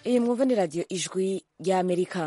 iyi mwumva ni radiyo ijwi ry'amerika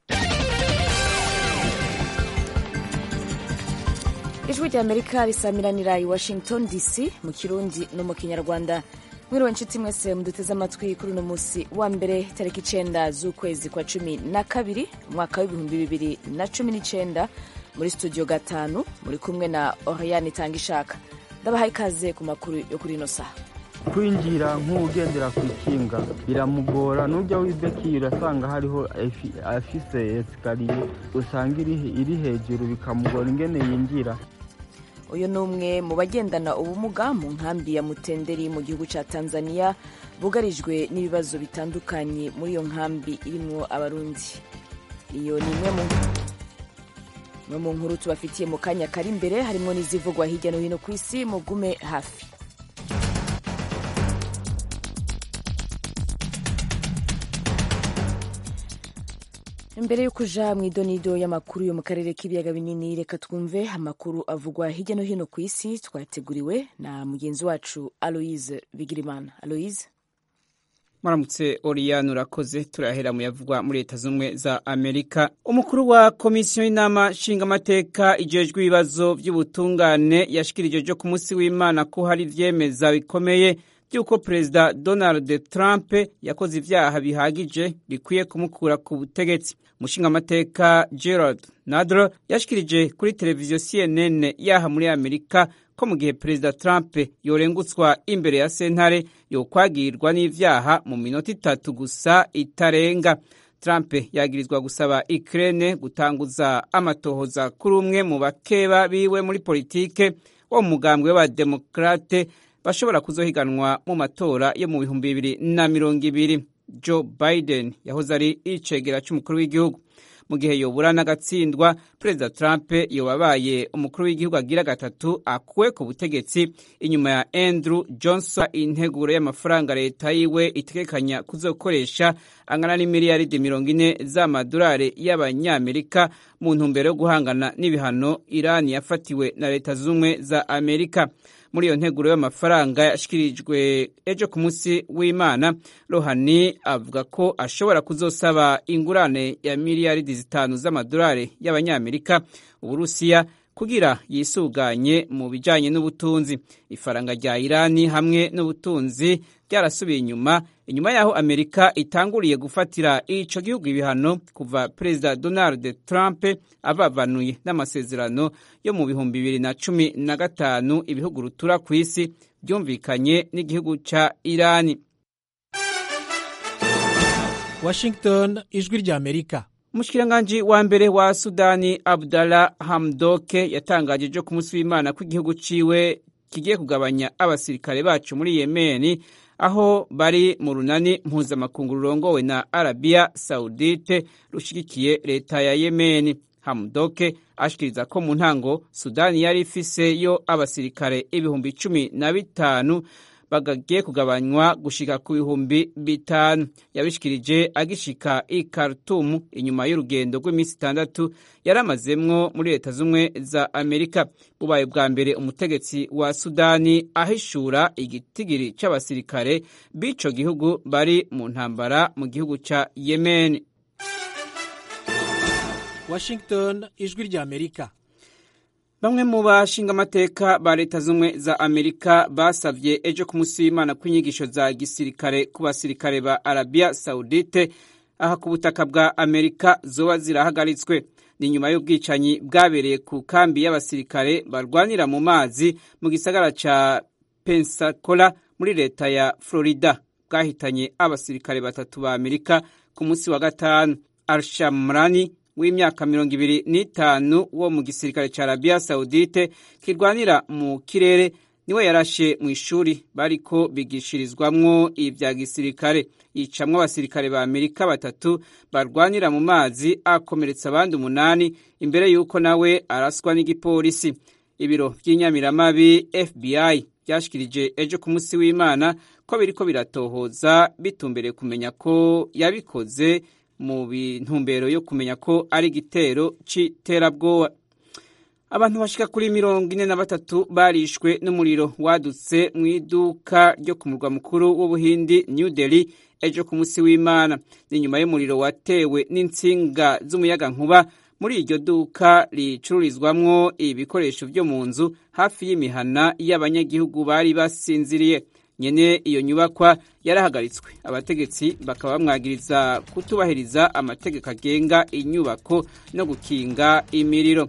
ijwi ry'amerika risamiranira i washington dc mu kirundi no mu kinyarwanda mwiriwe nshuti mwese muduteze amatwi kuri uno munsi wa mbere tariki icenda z'ukwezi kwa cumi na kabiri umwaka w'ibihumbi bibiri na cumi n'icenda muri studio gatanu muri kumwe na oriane itanga ishaka ndabahaye ikaze ku makuru yo kuri ino saha kwinjira nk'ugendera ku ikinga biramugora n'ujya wibekiye urasanga hariho afise esikariye usanga iri hejuru bikamugora ingene yinjira uyu ni umwe mu bagendana ubumuga mu nkambi ya mutenderi mu gihugu cya tanzania bugarijwe n'ibibazo bitandukanye muri iyo nkambi irimwo abarundi iyo ni imwe mu mu nkuru tubafitiye mu kanya kari imbere harimo n'izivugwa hirya no hino ku isi mugume hafi imbere yo kuja mu idonido y'amakuru yo mu karere k'ibiyaga binini reka twumve amakuru avugwa hirya no hino ku isi twateguriwe na mugenzi wacu aloise bigirimana aloise muramutse oriyani urakoze turahera mu yavugwa muri leta z'ubumwe za amerika umukuru wa komisiyo y'inama nshingamateka ijejwe ibibazo by'ubutungane yashikirije jo ku munsi w'imana ko hari ivyemeza bikomeye by'uko perezida donald trump yakoze ivyaha bihagije bikwiye kumukura ku butegetsi umushingamateka gerald nadler yashikirije kuri televiziyo cnn yaha muri amerika ko mu gihe perezida trump yorengutswa imbere ya sentare yokwagirwa n'ivyaha mu minota itatu gusa itarenga trump yagirizwa gusaba ukraine gutanguza amatohoza kuri umwe mu bakeba biwe muri politike wo mu mugambwe w'abademokrate bashobora kuzohiganwa mu matora yo mu bihumbi bibiri na mirongo ibiri joe biden yahoze ari icegera c'umukuru w'igihugu mu gihe yobura n'agatsindwa perezida trump yobabaye umukuru w'igihugu agira gatatu akuwe ku butegetsi inyuma ya andrew johnson integuro y'amafaranga leta yiwe itegekanya kuzokoresha angana n'imiliyaridi mirongo ine z'amadolari y'abanyamerika mu ntumbero yo guhangana n'ibihano irani yafatiwe na leta z'ubumwe za amerika muri iyo nteguro y'amafaranga yashyikirijwe ejo ku munsi w'imana rohani avuga ko ashobora kuzosaba ingurane ya miliyaridi zitanu z'amadolari y'abanyamerika uburusiya kugira yisuganye mu bijyanye n'ubutunzi ifaranga rya irani hamwe n'ubutunzi byarasubiye inyuma inyuma y'aho amerika itanguriye gufatira ico gihugu ibihano kuva perezida donald trump abavanuye n'amasezerano yo mu bihumbi bibiri na cumi na gatanu ibihugu rutura ku isi byumvikanye n'igihugu ca irani washington ijwi rya amerika umushikiranganji wa mbere wa sudani abdallah hamdoke yatangaje ejo ku munsi w'imana ko igihugu ciwe kigiye kugabanya abasirikare bacu muri yemeni aho bari mu runani mpuzamakungu rurongowe na arabiya saudite rushigikiye leta ya yemeni hamdoke ashikiriza ko mu ntango sudani yari ifise yo abasirikare ibihumbi cumi na bitanu bagagiye kugabanywa gushika ku bihumbi bitanu yabishikirije agishika i Khartoum inyuma y'urugendo rw'iminsi itandatu yari amazemwo muri leta z'umwe za amerika bubaye bwa mbere umutegetsi wa sudani ahishura igitigiri c'abasirikare b'ico gihugu bari mu ntambara mu gihugu ca yemen washington ijwi rya amerika bamwe mu bashingamateka ba leta z'ubumwe za amerika basavye ejo ku munsi w'imana kw'inyigisho za gisirikare ku basirikare ba arabiya saudite aha ku butaka bwa amerika zoba zirahagaritswe ni nyuma y'ubwicanyi bwabereye ku kambi y'abasirikare barwanira mu mazi mu gisagara ca pensacola muri leta ya florida bwahitanye abasirikare batatu ba amerika ku munsi wa gatanu arshamrani w'imyaka mirongo ibiri n'itanu wo mu gisirikare ca arabiya saudite kirwanira mu kirere niwe yarashe mu ishuri bariko bigishirizwamwo ivya gisirikare yicamwo abasirikare ba amerika batatu barwanira mu mazi akomeretsa abandi umunani imbere y'uko nawe araswa n'igipolisi ibiro vy'inyamiramabi fbi vyashikirije ejo ku munsi w'imana ko biriko biratohoza bitumbereye kumenya ko yabikoze mu bintumbero yo kumenya ko ari igitero c'iterabwoba abantu bashika kuri mirongo ine na batatu barishwe n'umuriro wadutse mu iduka ryo ku murwa mukuru w'ubuhindi new delhi ejo ku munsi w'imana ni nyuma y'umuriro watewe n'insinga z'umuyagankuba muri iryo duka ricururizwamwo ibikoresho byo mu nzu hafi y'imihana y'abanyagihugu bari basinziriye nyene iyo nyubakwa yarahagaritswe abategetsi bakaba bamwagiriza kutubahiriza amategeko agenga inyubako no gukinga imiriro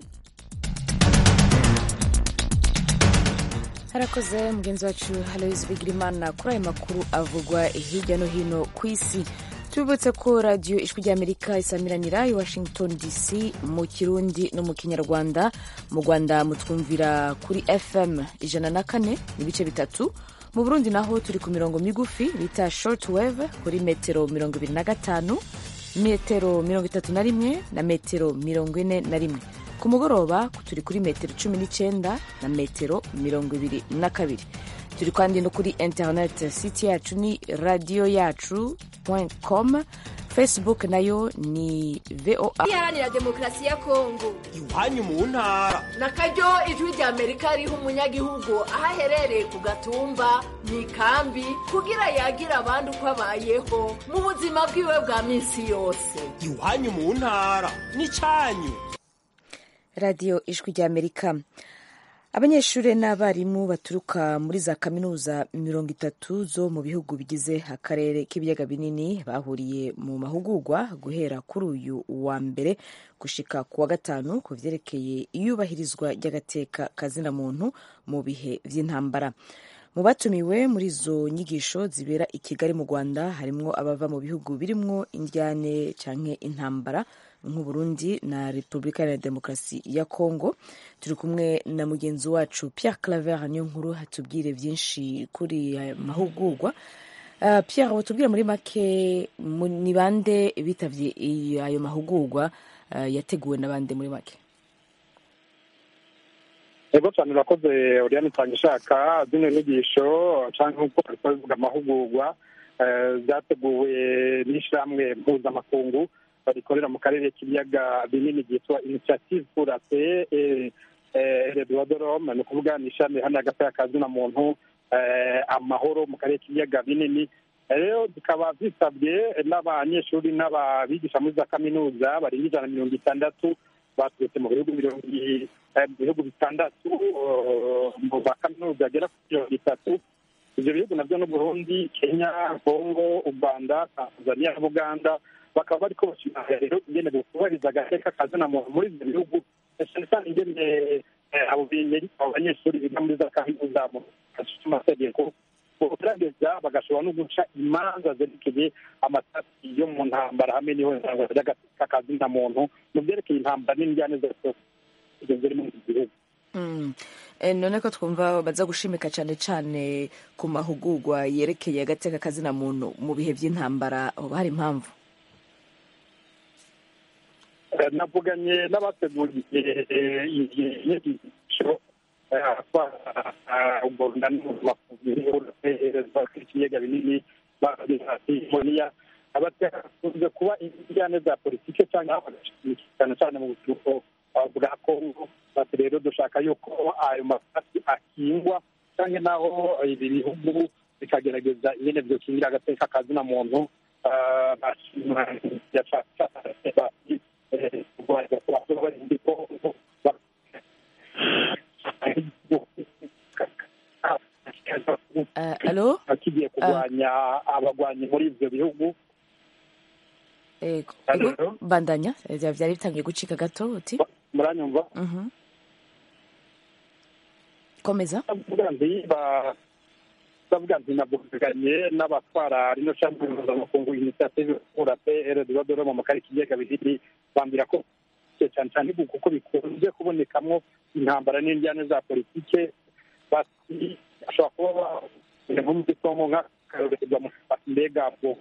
harakoze mugenzi wacu haloise bigirimana kuri ayo makuru avugwa hirya no hino ku isi tubibutse ko radiyo ijwi ry'amerika isamiranira i washington dc mu kirundi no mu kinyarwanda mu rwanda mutwumvira kuri fm ijana na kane n'ibice bitatu mu burundi naho turi ku mirongo migufi bita short wave kuri metero mirongo ibiri na gatanu metero mirongo itatu na rimwe na metero mirongo ine na rimwe ku mugoroba turi kuri metero cumi n'icyenda na metero mirongo ibiri na kabiri turi kandi no kuri interineti siti yacu ni radiyo yacu com facebook nayo ni voa iharanira demokarasi ya kongo iwanyu mu ntara na karyo ijwi rya amerika riha umunyagihugu aho aherereye ku gatumba mu ikambi kugira yagira abandi uko abayeho mu buzima bwiwe bwa minsi yose iwanyu mu ntara n'icyanyu radiyo ijwi rya amerika abanyeshuri n'abarimu baturuka muri za kaminuza mirongo itatu zo mu bihugu bigize akarere k'ibiyaga binini bahuriye mu mahugurwa guhera kuri uyu wa mbere gushika ku wa gatanu ku vyerekeye iyubahirizwa ry'agateka kazina muntu mu bihe vy'intambara mu batumiwe muri izo nyigisho zibera i kigali mu rwanda harimwo abava mu bihugu birimwo indyane canke intambara nk'uburundi na repubulika iharanira demokarasi ya congo turi kumwe na mugenzi wacu pierre claver niyo nkuru hatubwire byinshi kuri aya mahugurwa uh, pierre watubwire muri make ni bande bitavye ayo mahugurwa uh, yateguwe na bande muri make ego cyane urakoze uriyani nsanga ishaka zino nyigisho cyangwa nk'uko bivuga amahugurwa byateguwe n'ishyirahamwe mpuzamakungu rikorera mu karere k'ibiyaga binini ryitwa initiative pour la paix et le droit de l'homme ni ukuvuga ni ishami hano hagati y'akazina muntu amahoro mu karere k'ibiyaga binini rero zikaba zisabwe n'abanyeshuri n'ababigisha muri za kaminuza barenga ijana na mirongo itandatu baturutse mu bihugu mirongo bihugu bitandatu mu ba kaminuza agera kuri mirongo itatu ibyo bihugu nabyo ni Burundi kenya kongo u rwanda tanzania na uganda bakaba bariko bashimira rero ingene bukubahiriza agateka kazina muntu muri ibyo bihugu cyane cyane ingene abo abo banyeshuri biga muri za kaminuza mu amategeko bogerageza bagashobora no guca imanza zerekeye amatasi yo mu ntambara hamwe n'ihohoterwa ry'agateka kazina muntu mu byerekeye intambara n'injyane zose ibyo ziri muri iki gihugu none ko twumva baza gushimika cyane cyane ku mahugurwa yerekeye agateka kazina muntu mu bihe by'intambara hoba hari impamvu navuganye n'abateguriye iyi nyigisho ugorunda n'umubakuzihereza ikiyaga binini bagira ati moniya abakunze kuba injyane za politike cyangwa cyane cyane mu buturuko bwa kongo bati rero dushaka yuko ayo masasi akingwa cyangwa naho ibi bihugu bikagerageza ingene byokingira agateka kazina muntu alo kigiye kurwanya abagwanyi muri ibyo bihugu ego bandanya byari bitangiye gucika gato uti muranyumva komeza ndavuga nti navuganye n'abatwara rino shami mpuzamakungu initiative pour la paix et le droit de l'homme mu karere k'ibiyaga bibiri bambwira ko cyane cyane kuko bikunze kubonekamwo intambara n'injyane za politike bati bashobora kuba nko muri somo nk'akarorerwa mu mbega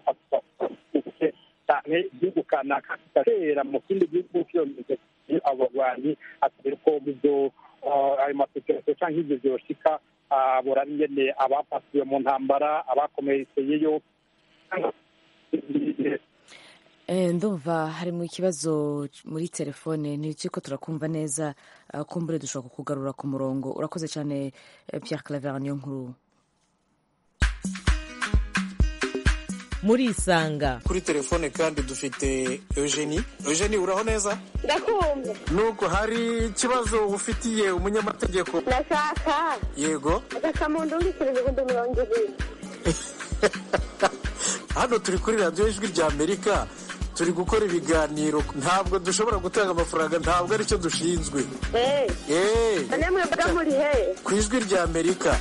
cyane igihugu kanaka kigatera mu kindi gihugu kiyomeze abo barwanyi atari ko ibyo ayo masosiyete cyangwa ibyo byoshika buraba ingene abafatiwe mu ntambara abakomerekeyeyo Eh, ndumva harimo ikibazo muri telefone ntikiko turakumva neza uh, kumbure dushobora kukugarura ku murongo urakoze cyane eh, Pierre Claver niyo nkuru murisanga kuri telefone kandi dufite eugenie eugenie uraho neza ndakumva nubwo hari ikibazo ufitiye umunyamategeko ndashaka yego agasamundu w'ibiceri ibihumbi mirongo ibiri hano turi kuri radiyo ijwi rya amerika turi gukora ibiganiro ntabwo dushobora gutanga amafaranga ntabwo aricyo dushinzwe eee eee none mwebwe muri he ku ijwi rya amerika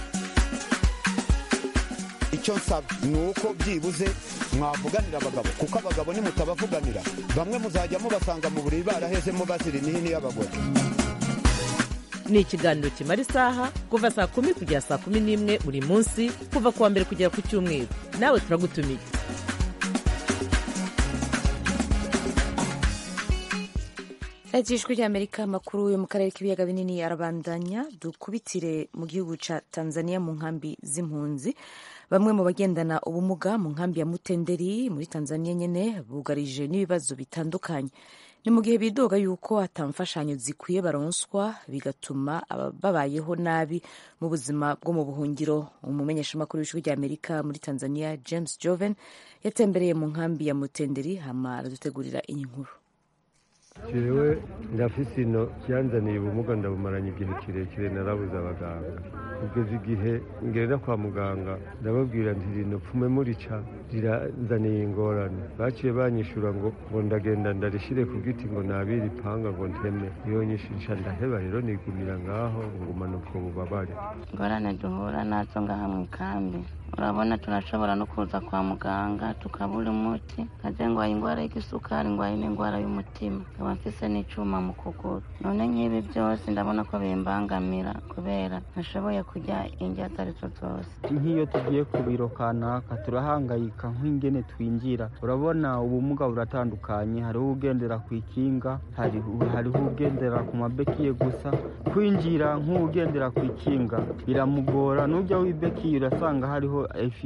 icyo nsaba ni uko byibuze mwavuganira abagabo kuko abagabo nimutabavuganira bamwe muzajya mubasanga mu buriri barahezemo bazira imihini y'abagore ni ikiganiro kimara isaha kuva saa kumi kugera saa kumi n'imwe buri munsi kuva ku wa mbere kugera ku cyumweru nawe turagutumiye radiyo ijwi ry'amerika amakuru yo mu karere k'ibiyaga binini arabandanya dukubitire mu gihugu cya tanzania mu nkambi z'impunzi bamwe mu bagendana ubumuga mu nkambi ya mutenderi muri tanzania nyine bugarije n'ibibazo bitandukanye ni mu gihe bidoga yuko atamfashanyo zikwiye baronswa bigatuma babayeho nabi mu buzima bwo mu buhungiro umumenyeshamakuru w'ijwi ry'amerika muri tanzania james joven yatembereye mu nkambi ya mutenderi hama aradutegurira iyi nkuru jewe ndafise ino byanzaniye ubumuga ndabumaranye igihe kirekire narabuze abaganga kugeza igihe ngenda kwa muganga ndababwira nti rino pfume murica riranzaniye ingorane baciye banyishura ngo ngo ndagenda ndarishire ku giti ngo nabire ipanga ngo nteme iyo nyishisha ndaheba rero nigumira ngaho ngumana ubwo bubabare ingorane duhura nazo ngaha mu ikambi urabona turashobora no kuza kwa muganga tukabura umuti nkaze ngwaye indwara y'igisukari ngwaye n'indwara y'umutima nkaba mfise n'icuma mu kuguru none nk'ibi byose ndabona ko bimbangamira kubera ntashoboye kurya indya izo arizo zose nk'iyo tugiye ku biro kanaka turahangayika nk'ingene twinjira urabona ubumuga buratandukanye hariho ugendera ku ikinga hariho ugendera ku mabekiye gusa kwinjira nk'ugendera ku ikinga biramugora n'ujya w'ibekiye urasanga hariho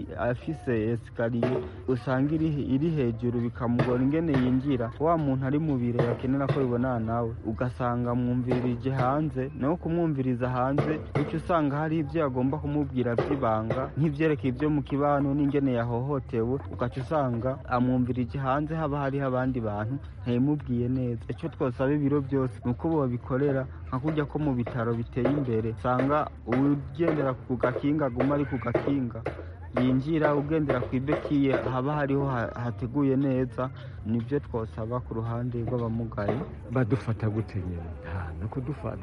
afise esikariye usanga iri hejuru bikamugora ingene yinjira wa muntu ari mu biro yakenera ko bibonana nawe ugasanga mwumvirije hanze nawe kumwumviriza hanze bityo usanga hari ibyo agomba kumubwira by'ibanga nk'ibyerekeye ibyo mu kibano n'ingene yahohotewe ugaca usanga amwumvirije hanze haba hariho abandi bantu ntayimubwiye neza icyo twosaba ibiro byose ni uko babikorera nka kujya ko mu bitaro biteye imbere usanga ugendera ku gakinga aguma ari ku gakinga yinjira ugendera ku ibekiye haba hariho hateguye neza nibyo twosaba ku ruhande rw'abamugaye badufata gute nyine nuko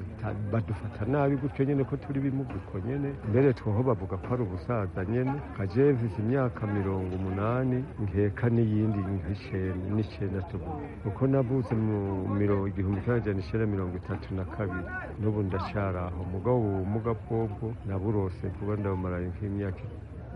badufata nabi gutyo nyine ko turi bimuguko nyine mbere twoho bavuga ko ari ubusaza nyine kaje mfise imyaka mirongo umunani nkeka n'iyindi n'icenda tuvuga kuko navutse mu mirongo igihumbi kimwe amajana icenda mirongo itatu na kabiri n'ubu ndacyari aho mugabo ubu bumuga bwobwo naburose kuba ndabumaraye nk'imyaka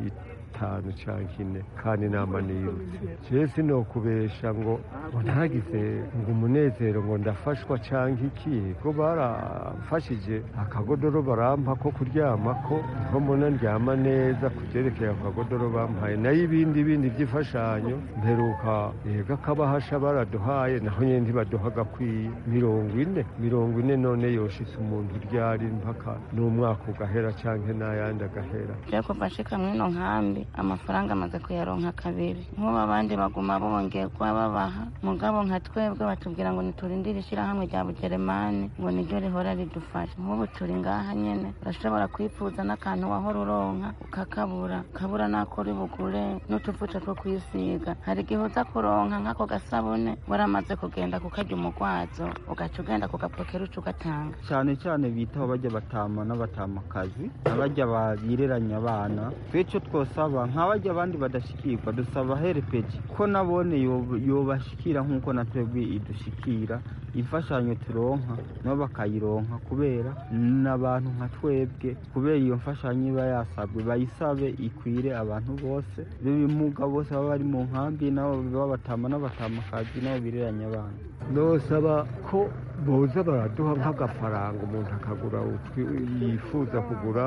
itanu cyangwa ine kandi inama niyirutse jewe sinokubesha ngo ngo ntagize ngo umunezero ngo ndafashwa cyangwa iki ko baramfashije akagodoro barampa ko kuryama ko niho mbona ndyama neza ku byerekeye akagodoro bampaye nayo ibindi bindi by'imfashanyo mperuka yega kabahasha baraduhaye naho nyine ntibaduha agakwiye mirongo ine mirongo ine none yoshitse umuntu uryari mpaka n'umwaka ugahera cyangwa n'ayandi agahera rero bashika mwino nkambi amafaranga amaze kuyaronka kabiri nk'ubu abandi baguma bongerwa babaha mugabo nka twebwe batubwira ngo niturindire ishyirahamwe rya bugeremani ngo niryo rihora ridufasha nk'ubu turi ngaha nyene urashobora kwifuza n'akantu wahora uronka ukakabura kabura n'ako uri bugure n'utuvuta two kwisiga hari igihe uza kuronka nk'ako gasabune waramaze kugenda kukarya umugwazo ugaca ugenda kugapokera uca ugatanga cyane cyane bitaho bajya batama n'abatamakazi abajya bireranya abana twicyo twosaba nk'abajya abandi badashikirwa dusaba herepeji ko nabone yobashikira nk'uko na twebwe idushikira imfashanyo turonka nabo bakayironka kubera n'abantu nka twebwe kubera iyo mfashanyo iba yasabwe bayisabe ikwire abantu bose b'ibimuga bose baba bari mu nkambi nabo babatama n'abatamakazi nabo bireranya abana nosaba ko boza baraduha nk'agafaranga umuntu akagura yifuza kugura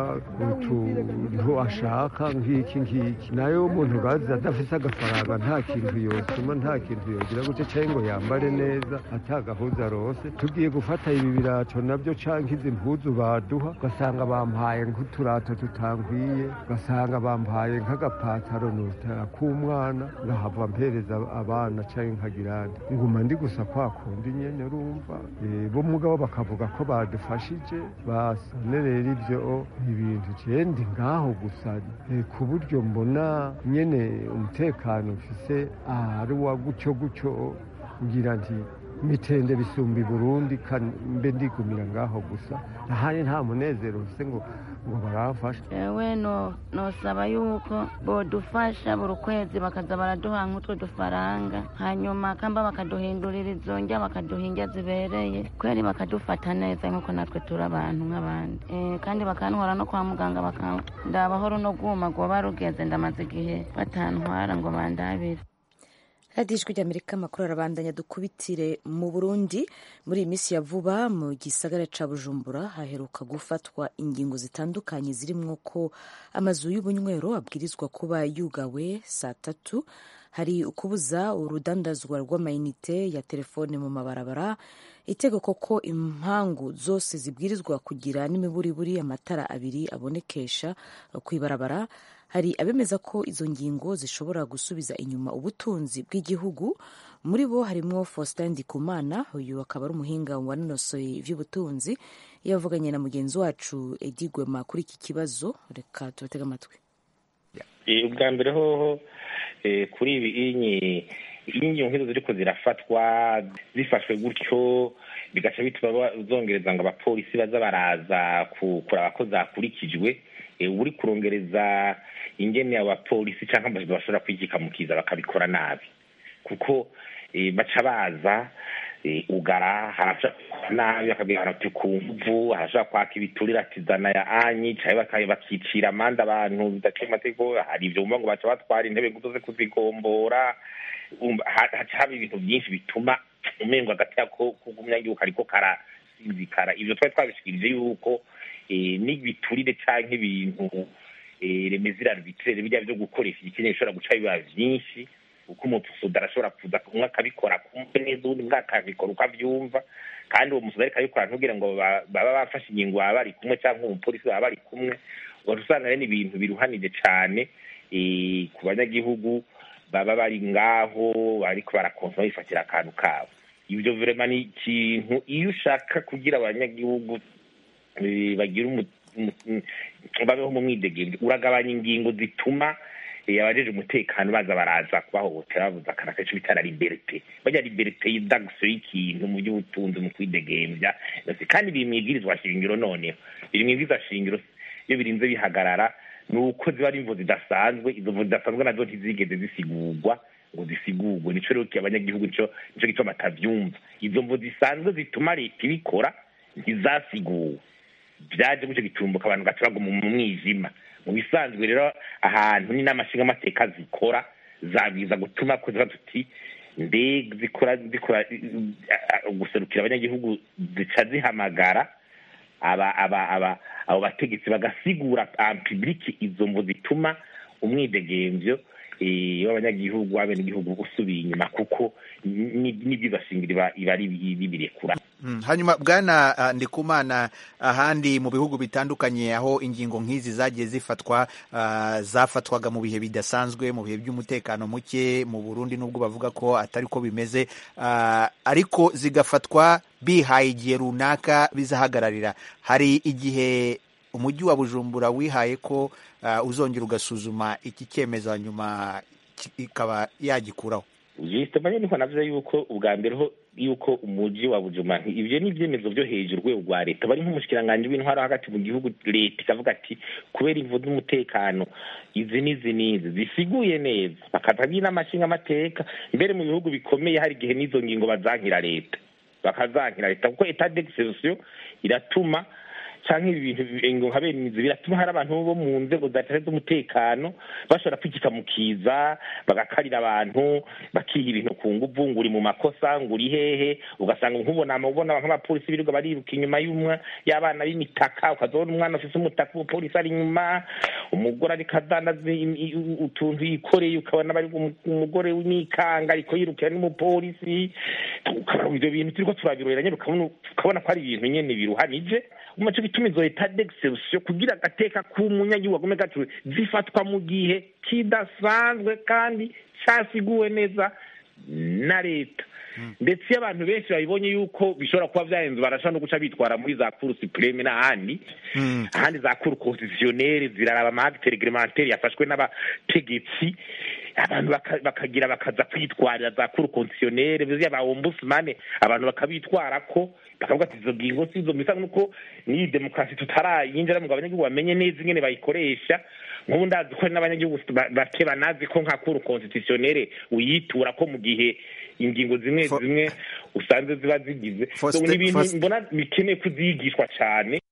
utuntu ashaka nk'iki ngiki nayo umuntu urazi adafite agafaranga nta kintu yosoma nta kintu yogira gutya cyangwa ngo yambare neza atagahuza rose tugiye gufata ibi birato nabyo cyangwa izi mpuzu baduha ugasanga bampaye nk'uturato tutankwiye ugasanga bampaye nk'agapataro k'umwana ngahava mpereza abana cyangwa nkagirane nguma ndi gusa kwa kundi nyene urumva bo mugabo bakavuga ko badufashije basane rero ibyo ibintu jendi ngaho gusa ku buryo mbona nyene umutekano mfise ari wa gutyo gutyo ngira nti mitende bisumba i burundi mbe ndigumira ngaho gusa ahandi nta munezero mfise ngo ngo baramfashe ewe no nosaba yuko bodufasha buri kwezi bakaza baraduha nk'utwo dufaranga hanyuma kamba bakaduhindurira izo njya bakaduha indya zibereye kweri bakadufata neza nk'uko natwe turi abantu nk'abandi kandi bakantwara no kwa muganga bakandaba runo rwuma rwoba rugeze ndamaze igihe batantwara ngo bandabire radiyo ijwi ry'amerika amakuru arabandanya dukubitire mu burundi muri iyi minsi ya vuba mu gisagara ca bujumbura haheruka gufatwa ingingo zitandukanye zirimwo ko amazu y'ubunywero abwirizwa kuba yugawe saa tatu hari ukubuza urudandazwa rw'amayinite ya telefone mu mabarabara itegeko ko impangu zose zibwirizwa kugira n'imiburiburi amatara abiri abonekesha ku ibarabara hari abemeza ko izo ngingo zishobora gusubiza inyuma ubutunzi bw'igihugu muri bo harimo Faustin Ndikumana uyu akaba ari umuhinga wanonosoye iby'ubutunzi yavuganye na mugenzi wacu Edi Gwema kuri iki kibazo reka tubatege amatwi ubwa mbere hoho kuri ibi inkingi nk'izo ziriko zirafatwa zifashwe gutyo bigaca bituma zongereza ngo abapolisi baza baraza kuraba ko zakurikijwe uri kurongereza ingene abapolisi cyangwa amajwi bashobora kwigikamukiza bakabikora nabi kuko baca baza ugara harashobora gukora nabi bakabwira ati ku mvu harashobora kwaka ibiturire ati zana ya anyi cyangwa bakicira amande abantu bidaciye amategeko hari ibyo bumva ngo baca batwara intebe ngo uze kuzigombora haca haba ibintu byinshi bituma umengo hagati yako k'umunyagihugu kariko karasinzikara ibyo twari twabishikirije yuko n'ibiturire cyangwa ibintu remezira arbitraire bijya byo gukoresha igikeneye bishobora guca biba byinshi kuko umusuda arashobora kuza umwe akabikora kumve neza undi umwe akabikora uko abyumva kandi uwo musuda ariko abikora ntugire ngo baba bafashe ingingo baba bari kumwe cyangwa umupolisi baba bari kumwe ugaca usanga rero ni ibintu biruhanije cyane ku banyagihugu baba bari ngaho ariko barakonsoma bifatira akantu kabo ibyo virema ni ikintu iyo ushaka kugira abanyagihugu bagira babeho mu mwidegembe uragabanya ingingo zituma abajeje umutekano baza baraza kubahohotera bavuze akana kenshi bitara liberite bajya liberite y'indagso y'ikintu mu by'ubutunzi mu kwidegembya kandi biri mu ibwirizwa shingiro noneho biri mu ibwirizwa shingiro iyo birinze bihagarara ni uko ziba ari imvo zidasanzwe izo mvo zidasanzwe nazo ntizigeze zisigurwa ngo zisigurwe nico rero abanyagihugu nico nico gituma batavyumva izo mvo zisanzwe zituma leta ibikora ntizasiguwe byaje gutyo gitumbuka abantu gaca baguma mu mwijima mu bisanzwe rero ahantu ni n'amashinga amateka zikora zabwiza gutuma ko ziba tuti mbega zikora zikora guserukira abanyagihugu zica zihamagara aba aba aba abo bategetsi bagasigura public izo mvo zituma umwidegemvyo w'abanyagihugu w'abenegihugu usubiye inyuma kuko n'ibyibashingira iba ari bibirekura hanyuma bwana ndikumana ahandi mu bihugu bitandukanye aho ingingo nk'izi zagiye zifatwa zafatwaga mu bihe bidasanzwe mu bihe by'umutekano muke mu burundi nubwo bavuga ko atari ko bimeze ariko zigafatwa bihaye igihe runaka bizahagararira hari igihe umujyi wa bujumbura wihaye ko uzongera ugasuzuma iki cyemezo nyuma ikaba yagikuraho jisitema niho navuze yuko ubwa mbere ho yuko umujyi wa bujumbura ibyo ni ibyemezo byo hejuru urwego rwa leta bari nk'umushikiranganji w'intwaro hagati mu gihugu leta ikavuga ati kubera imvu z'umutekano izi n'izi n'izi zisiguye neza bakaza n'amashinga amateka mbere mu bihugu bikomeye hari igihe n'izo ngingo bazankira leta bakazankira leta kuko etat d'exception iratuma canke ibi bintu ngo nka bene izi biratuma hari abantu bo mu nzego za leta z'umutekano bashobora kwikika mu kiza bagakarira abantu bakiha ibintu ku nguvu ngo uri mu makosa ngo uri hehe ugasanga nk'ubona ubona nk'abapolisi birirwa bariruka inyuma y'umwa y'abana b'imitaka ukazabona umwana ufise umutaka umupolisi ari inyuma umugore ariko adandaza utuntu yikoreye ukabona bari umugore w'imikanga ariko yirukira n'umupolisi ibyo bintu turiko turabirorera nyene ukabona ko ari ibintu nyene biruhanije umaco gituma izo leta d'exception kugira agateka k'umunyagihugu agome gacu zifatwa mu gihe kidasanzwe kandi casiguwe neza na leta ndetse iyo abantu benshi babibonye yuko bishobora kuba byahenze barashobora no guca bitwara muri za kuru supreme n'ahandi ahandi za kuru constitutionnere ziraraba amahagite reglementaire yafashwe n'abategetsi abantu bakagira bakaza kwitwarira za kuru constitutionnere biziya ba ombudsman abantu bakabitwara ko bakavuga ati izo ngingo si izo bisa nuko n'iyi demokarasi tutarayinjira ngo abanyagihugu bamenye neza ingene bayikoresha nk'ubu ndazi ko n'abanyagihugu bake banazi ko nka kuru constitutionnere uyitura ko mu gihe ingingo zimwe zimwe usanze ziba zigize ni ibintu mbona bikeneye kuzigishwa cyane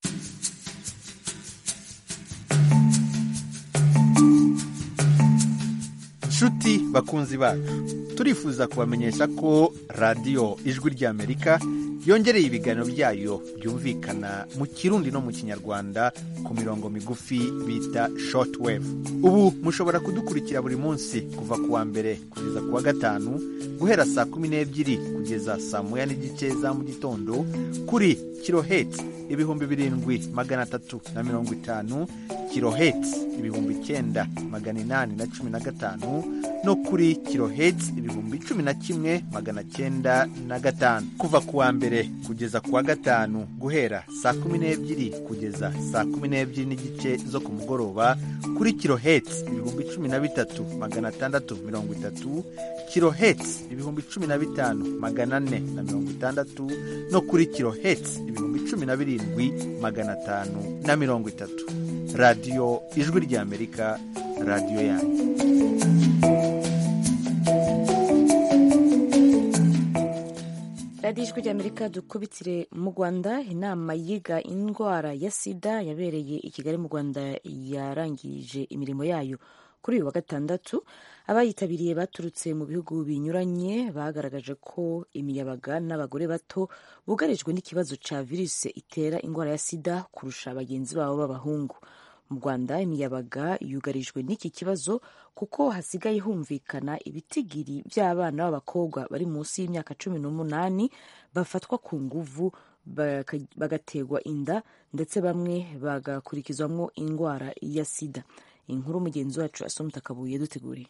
nshuti bakunzi bacu turifuza kubamenyesha ko radiyo ijwi ry'amerika yongereye ibiganiro byayo byumvikana mu kirundi no mu kinyarwanda ku mirongo migufi bita shortwave ubu mushobora kudukurikira buri munsi kuva ku wa mbere kugeza ku wa gatanu guhera saa kumi n'ebyiri kugeza saa moya n'igice za mu gitondo kuri kirohetsi ibihumbi birindwi magana atatu na mirongo itanu kirohetsi ibihumbi icyenda magana inani na cumi na gatanu no kuri kirohetsi ibihumbi cumi na kimwe magana cyenda na gatanu kuva ku wa mbere kugeza ku wa gatanu guhera saa kumi n'ebyiri kugeza saa kumi n'ebyiri n'igice zo ku mugoroba kuri kirohetsi ibihumbi cumi na bitatu magana atandatu mirongo itatu kirohetsi ibihumbi cumi na bitanu magana ane na mirongo itandatu no kuri kirohetsi ibihumbi cumi na birindwi magana atanu na mirongo itatu radiyo ijwi ry'amerika radiyo yanyu radiyo ijwi ry'amerika dukubitire mu rwanda inama yiga indwara ya sida yabereye i kigali mu rwanda yarangije imirimo yayo kuri uyu wa gatandatu abayitabiriye baturutse mu bihugu binyuranye bagaragaje ko imiyabaga n'abagore bato bugarijwe n'ikibazo cya virusi itera indwara ya sida kurusha bagenzi babo b'abahungu mu rwanda imiyabaga yugarijwe n'iki kibazo kuko hasigaye humvikana ibitigiri by'abana b'abakobwa bari munsi y'imyaka cumi n'umunani bafatwa ku nguvu bagaterwa inda ndetse bamwe bagakurikizwamo indwara ya sida inkuru mugenzi wacu asomta kabuye duteguriye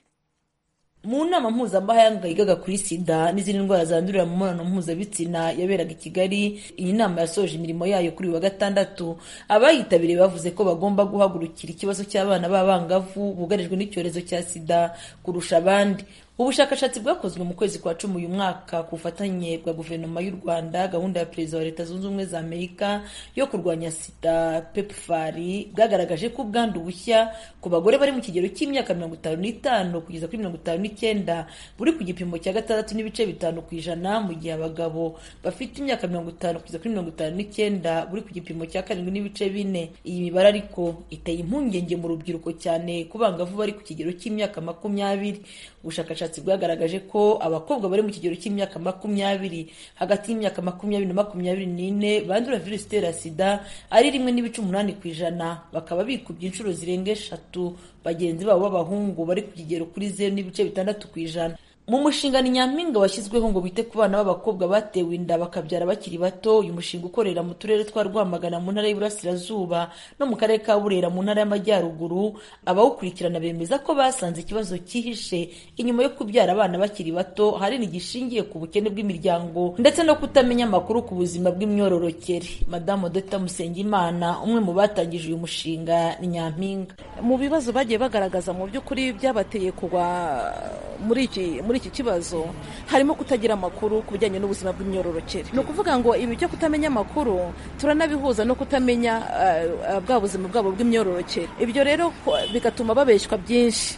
mu nama mpuzamahanga yigaga kuri sida n'izindi ndwara zandurira mu mibonano mpuzabitsina yaberaga i kigali iyi nama yasoje imirimo yayo kuri uyu wa gatandatu abayitabiriye bavuze ko bagomba guhagurukira ikibazo cy'abana b'abangavu bugarijwe n'icyorezo cya sida kurusha abandi ubushakashatsi bwakozwe mu kwezi kwa cumi uyu mwaka ku bufatanye bwa guverinoma y'u rwanda gahunda ya perezida wa leta zunze ubumwe za amerika yo kurwanya sida pepfari bwagaragaje ko ubwandu bushya ku bagore bari mu kigero cy'imyaka mirongo itanu n'itanu kugeza kuri mirongo itanu n'icyenda buri ku gipimo cya gatandatu n'ibice bitanu ku ijana mu gihe abagabo bafite imyaka mirongo itanu kugeza kuri mirongo itanu n'icyenda buri ku gipimo cya karindwi n'ibice bine iyi mibare ariko iteye impungenge mu rubyiruko cyane ku bangavu bari ku kigero cy'imyaka makumyabiri ubushakashatsi bwagaragaje ko abakobwa bari mu kigero cy'imyaka makumyabiri hagati y'imyaka makumyabiri na makumyabiri n'ine bandura virusi itera sida ari rimwe n'ibice umunani ku ijana bakaba bikubye inshuro zirenga eshatu bagenzi babo b'abahungu bari ku kigero kuri zeru n'ibice bitandatu ku ijana mu mushinga ni nyampinga washyizweho ngo bite ku bana b'abakobwa batewe inda bakabyara bakiri bato uyu mushinga ukorera mu turere twa rwamagana mu ntara y'iburasirazuba no mu karere ka burera mu ntara y'amajyaruguru abawukurikirana bemeza ko basanze ikibazo cyihishe inyuma yo kubyara abana bakiri bato ahanini gishingiye ku bukene bw'imiryango ndetse no kutamenya amakuru ku buzima bw'imyororokere madamu dr musengimana umwe mu batangije uyu mushinga ni nyampinga mu bibazo bagiye bagaragaza mu by'ukuri byabateye kugwa muri iki muri iki kibazo harimo kutagira amakuru ku bijyanye n'ubuzima bw'imyororokere ni ukuvuga ngo ibi byo kutamenya amakuru turanabihuza no kutamenya bwa buzima bwabo bw'imyororokere ibyo rero bigatuma babeshywa byinshi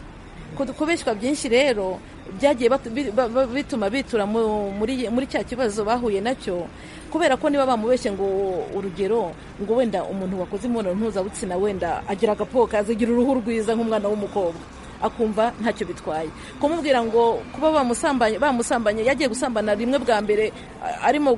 kubeshywa byinshi rero byagiye bituma bitura muri cya kibazo bahuye nacyo kubera ko niba bamubeshye ngo urugero ngo wenda umuntu wakoze imibonano mpuzabitsina wenda agira agapoka azigira uruhu rwiza nk'umwana w'umukobwa akumva ntacyo bitwaye kumubwira ngo kuba bamusambanye bamusambanye yagiye gusambana rimwe bwa mbere arimo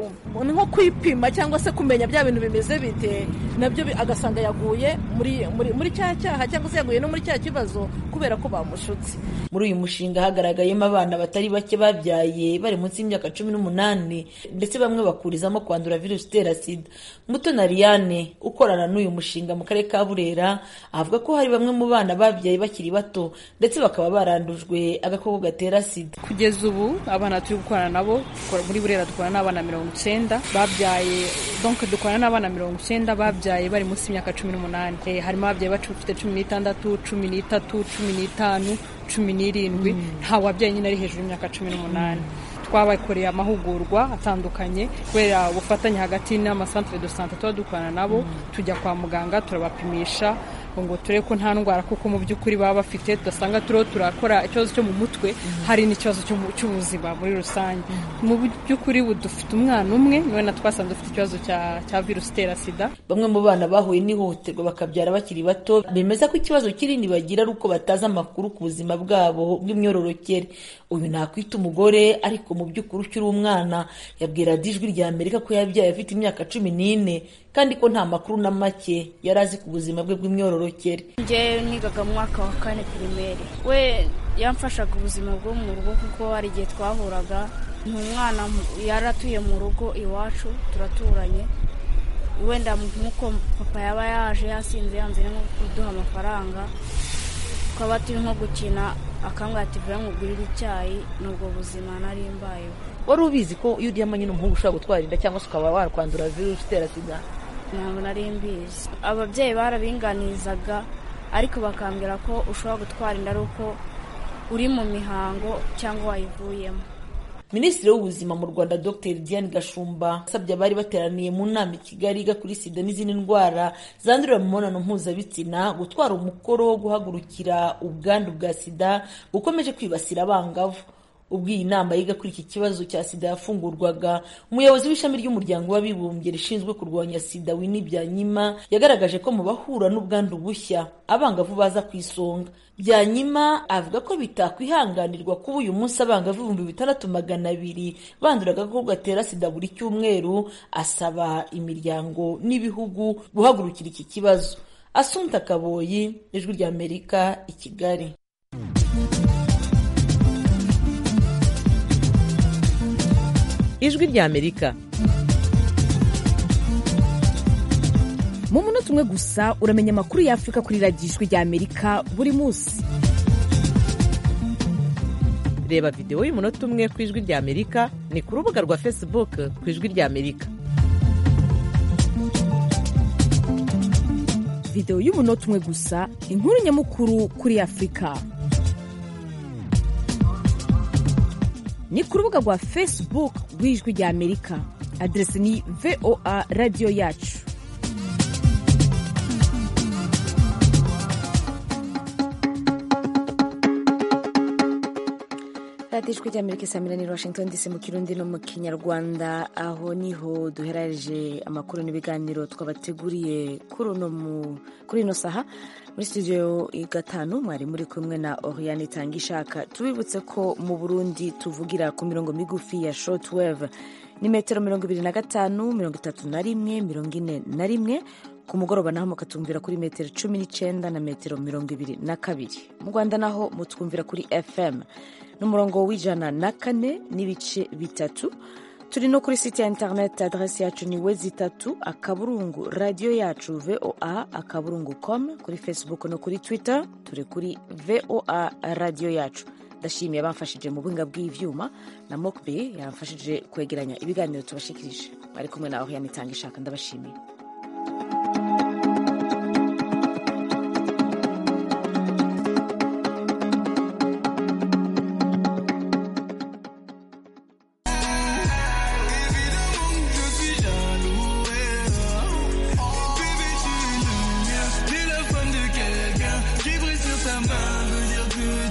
nko kwipima cyangwa se kumenya bya bintu bimeze bite nabyo agasanga yaguye muri muri cya cyaha cyangwa se yaguye no muri cya kibazo kubera ko bamushutse muri uyu mushinga hagaragayemo abana batari bake babyaye bari munsi y'imyaka cumi n'umunani ndetse bamwe bakurizamo kwandura virusi itera sida muto na liyane ukorana n'uyu mushinga mu karere ka burera avuga ko hari bamwe mu bana babyaye bakiri bato ndetse bakaba barandujwe agakoko gatera sida kugeza ubu abana turi gukorana nabo muri burera dukorana n'abana mirongo icyenda babyaye donc dukorana n'abana mirongo icyenda babyaye bari munsi y'imyaka cumi n'umunani harimo ababyaye bafite cumi n'itandatu cumi n'itatu cumi n'itanu cumi n'irindwi nta wabyaye nyine ari hejuru y'imyaka cumi n'umunani twabakoreye amahugurwa atandukanye kubera ubufatanye hagati n'amasantere de sante tuba dukorana nabo tujya kwa muganga turabapimisha ngo turebe ko nta ndwara kuko mu by'ukuri baba bafite tudasanga turiho turakora ikibazo cyo mu mutwe hari n'ikibazo cy'ubuzima muri rusange mu by'ukuri ubu dufite umwana umwe niwe na twasanze dufite ikibazo cya virusi itera sida bamwe mu bana bahuye n'ihohoterwa bakabyara bakiri bato bemeza ko ikibazo kinini bagira ari uko batazi amakuru ku buzima bwabo bw'imyororokere uyu nakwita umugore ariko mu by'ukuri ukiri umwana yabwira ijwi rya amerika ko yabyaye afite imyaka cumi n'ine kandi ko nta makuru na make yari azi ku buzima bwe bw'imyororokere njyewe nigaga mu mwaka wa kane pirimeri we yamfashaga ubuzima bwo mu rugo kuko hari igihe twahuraga umwana yari atuye mu rugo iwacu turaturanye wenda nk'uko papa yaba yaje yasinze yanze nko kuduha amafaranga twaba turi nko gukina akambwira ati vuba nkugurire icyayi n'ubwo buzima nari mbayeho wari ubizi ko iyo uryamanye n'umuhungu ushobora gutwara inda cyangwa se ukaba wakwandura virusi itera sida ntabwo nari mbizi ababyeyi barabinganizaga ariko bakambwira ko ushobora gutwara inda ari uko uri mu mihango cyangwa wayivuyemo minisitiri w'ubuzima mu rwanda dr diane gashumba asabye abari bateraniye mu nama i kigali iga kuri sida n'izindi ndwara zandurira mu mibonano mpuzabitsina gutwara umukoro wo guhagurukira ubwandu bwa sida bukomeje kwibasira abangavu ubwo iyi nama yiga kuri iki kibazo cya sida yafungurwaga umuyobozi w'ishami ry'umuryango w'abibumbye rishinzwe kurwanya sida wini byanyima yagaragaje ko mu bahura n'ubwandu bushya abangavu baza ku isonga byanyima avuga ko bitakwihanganirwa kuba uyu munsi abangavu ibihumbi bitandatu magana abiri bandura agakoko gatera sida buri cyumweru asaba imiryango n'ibihugu guhagurukira iki kibazo asunta kaboyi ijwi ry'amerika i kigali ijwi ry'amerika mu munota umwe gusa uramenya amakuru y'afurika kuri radiyo ijwi ry'amerika buri munsi reba videwo y'umunota umwe ku ijwi ry'amerika ni ku rubuga rwa facebook ku ijwi ry'amerika videwo y'umunota umwe gusa inkuru nyamukuru kuri afurika ni ku rubuga rwa facebook rw'ijwi ry'amerika aderesi ni voa radiyo yacu radiyo ijwi ry'amerika isamira ni washington dc mu kirundi no mu kinyarwanda aho niho duheraje amakuru n'ibiganiro twabateguriye kuri ino saha muri studio gatanu mwari muri kumwe na oriane itanga ishaka tubibutse ko mu burundi tuvugira ku mirongo migufi ya shortwave ni metero mirongo ibiri na gatanu mirongo itatu na rimwe mirongo ine na rimwe ku mugoroba naho mukatumvira kuri metero cumi n'icyenda na metero mirongo ibiri na kabiri mu rwanda naho mutwumvira kuri fm n'umurongo w'ijana na kane n'ibice bitatu turi no kuri site ya interineti aderesi yacu ni we zitatu akaburungu radiyo yacu voa akaburungu com kuri facebook no kuri twitter turi kuri voa radiyo yacu ndashimiye abamfashije mu buhinga bw'ibyuma na mokbe yamfashije kwegeranya ibiganiro tubashikirije bari kumwe nawe yanitanga ishaka ndabashimiye T'es la femme de quelqu'un qui brille sur sa main, veut dire que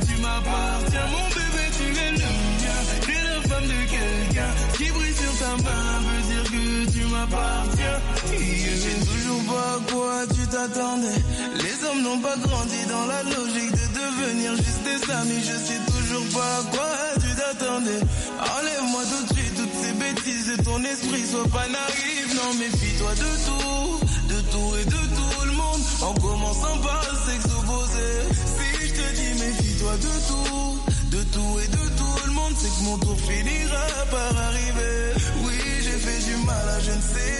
qui brille sur ta main veut dire que tu m'appartiens. Je sais toujours pas à quoi tu t'attendais. Les hommes n'ont pas grandi dans la logique de devenir juste des amis. Je sais toujours pas à quoi tu t'attendais. Enlève-moi tout de suite toutes ces bêtises de ton esprit. Sois pas naïf, non, méfie-toi de tout. De tout et de tout le monde. En commençant par le sexe opposé. Si je te dis méfie-toi de tout. De tout et de tout le monde. C'est que mon tour finira par arriver. Oui, j'ai fait du mal à je ne sais